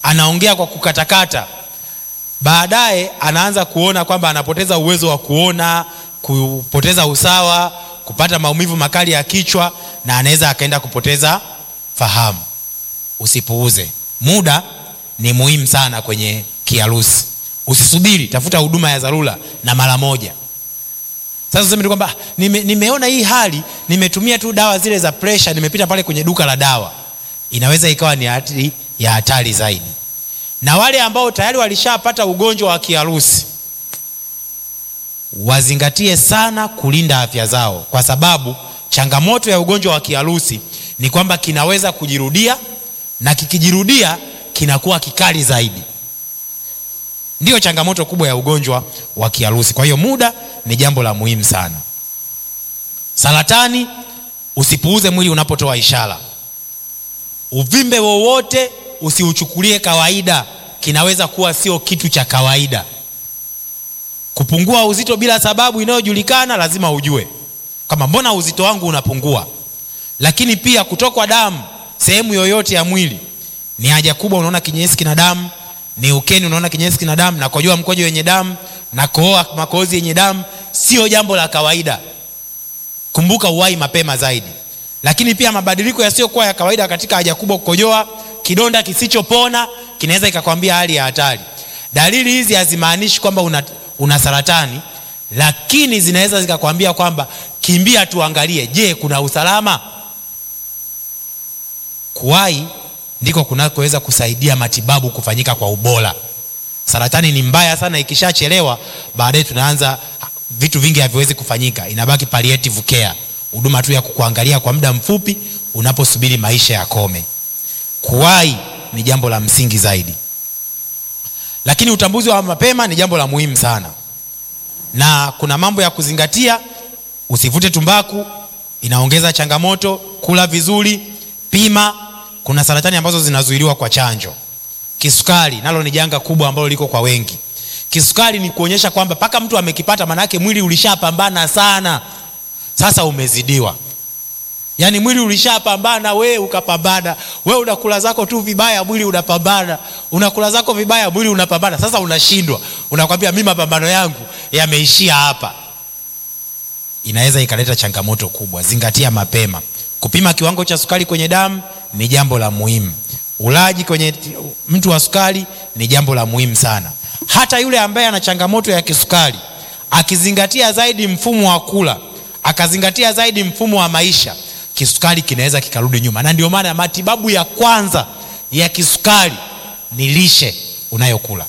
anaongea kwa kukatakata baadaye anaanza kuona kwamba anapoteza uwezo wa kuona kupoteza usawa kupata maumivu makali ya kichwa na anaweza akaenda kupoteza fahamu usipuuze muda ni muhimu sana kwenye kiharusi usisubiri tafuta huduma ya dharura na mara moja sasa useme tu kwamba nime, nimeona hii hali nimetumia tu dawa zile za presha nimepita pale kwenye duka la dawa inaweza ikawa ni hatari ya hatari zaidi na wale ambao tayari walishapata ugonjwa wa kiharusi wazingatie sana kulinda afya zao kwa sababu changamoto ya ugonjwa wa kiharusi ni kwamba kinaweza kujirudia na kikijirudia kinakuwa kikali zaidi ndiyo changamoto kubwa ya ugonjwa wa kiharusi kwa hiyo muda ni jambo la muhimu sana saratani usipuuze mwili unapotoa ishara uvimbe wowote usiuchukulie kawaida kinaweza kuwa sio kitu cha kawaida kupungua uzito bila sababu inayojulikana lazima ujue kama mbona uzito wangu unapungua lakini pia kutokwa damu sehemu yoyote ya mwili ni haja kubwa unaona kinyesi kina damu ni ukeni unaona kinyesi kina damu na kojoa mkojo wenye damu na kohoa makohozi yenye damu sio jambo la kawaida kumbuka uwai mapema zaidi lakini pia mabadiliko yasiyokuwa ya kawaida katika haja kubwa kukojoa kidonda kisichopona kinaweza ikakwambia hali ya hatari dalili hizi hazimaanishi kwamba una, una saratani lakini zinaweza zikakwambia kwamba kimbia tuangalie je kuna usalama kuwai ndiko kunakoweza kusaidia matibabu kufanyika kwa ubora saratani ni mbaya sana ikishachelewa baadaye tunaanza vitu vingi haviwezi kufanyika inabaki palliative care huduma tu ya kukuangalia kwa muda mfupi unaposubiri maisha yakome kuwai ni jambo la msingi zaidi lakini utambuzi wa mapema ni jambo la muhimu sana na kuna mambo ya kuzingatia usivute tumbaku inaongeza changamoto kula vizuri pima kuna saratani ambazo zinazuiliwa kwa chanjo kisukari nalo ni janga kubwa ambalo liko kwa wengi kisukari ni kuonyesha kwamba mpaka mtu amekipata maanaake mwili ulishapambana sana sasa umezidiwa yaani mwili ulishapambana we ukapambana we unakula zako tu vibaya mwili unapambana unakula zako vibaya mwili unapambana sasa unashindwa unakwambia mi mapambano yangu yameishia hapa inaweza ikaleta changamoto kubwa zingatia mapema kupima kiwango cha sukari kwenye damu ni jambo la muhimu ulaji kwenye mtu wa sukari ni jambo la muhimu sana hata yule ambaye ana changamoto ya kisukari akizingatia zaidi mfumo wa kula akazingatia zaidi mfumo wa maisha kisukari kinaweza kikarudi nyuma na ndio maana matibabu ya kwanza ya kisukari ni lishe unayokula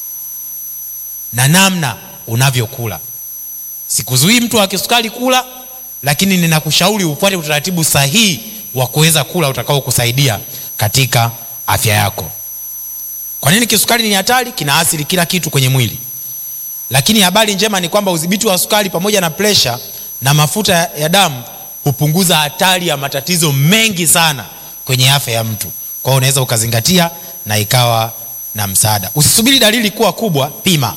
na namna unavyokula sikuzuii mtu wa kisukari kula lakini ninakushauri ufuate utaratibu sahihi wa kuweza kula utakaokusaidia katika afya yako kwa nini kisukari ni hatari kinaathiri kila kitu kwenye mwili lakini habari njema ni kwamba udhibiti wa sukari pamoja na presha na mafuta ya damu hupunguza hatari ya matatizo mengi sana kwenye afya ya mtu kwa hiyo unaweza ukazingatia na ikawa na msaada usisubiri dalili kuwa kubwa pima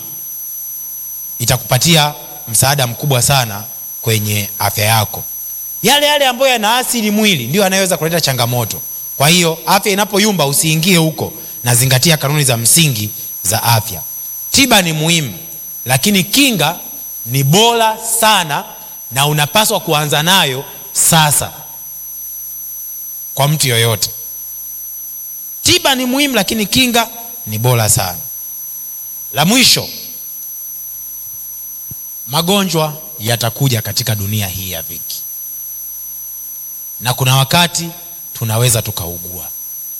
itakupatia msaada mkubwa sana kwenye afya yako yale yale ambayo yanaathiri mwili ndio yanayoweza kuleta changamoto kwa hiyo afya inapoyumba usiingie huko na zingatia kanuni za msingi za afya tiba ni muhimu lakini kinga ni bora sana na unapaswa kuanza nayo sasa kwa mtu yoyote tiba ni muhimu lakini kinga ni bora sana la mwisho magonjwa yatakuja katika dunia hii ya dhiki na kuna wakati tunaweza tukaugua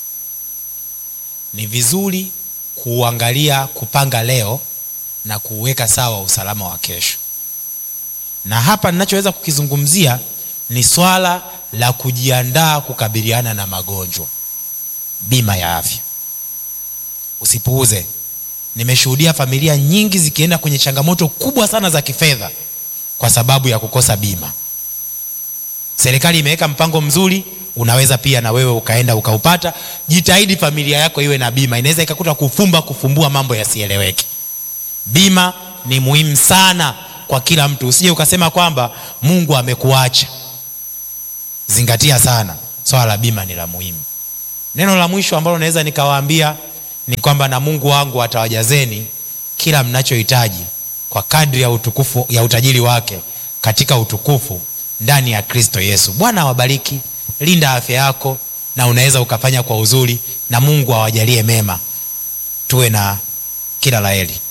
ni vizuri kuangalia kupanga leo na kuweka sawa usalama wa kesho na hapa ninachoweza kukizungumzia ni swala la kujiandaa kukabiliana na magonjwa bima ya afya usipuuze nimeshuhudia familia nyingi zikienda kwenye changamoto kubwa sana za kifedha kwa sababu ya kukosa bima serikali imeweka mpango mzuri unaweza pia na wewe ukaenda ukaupata jitahidi familia yako iwe na bima inaweza ikakuta kufumba kufumbua mambo yasieleweke bima ni muhimu sana kwa kila mtu usije ukasema kwamba mungu amekuacha zingatia sana swala la bima ni la muhimu neno la mwisho ambalo naweza nikawaambia ni kwamba na mungu wangu atawajazeni kila mnachohitaji kwa kadri ya utukufu ya utajiri wake katika utukufu ndani ya kristo yesu bwana awabariki linda afya yako na unaweza ukafanya kwa uzuri na mungu awajalie mema tuwe na kila laheri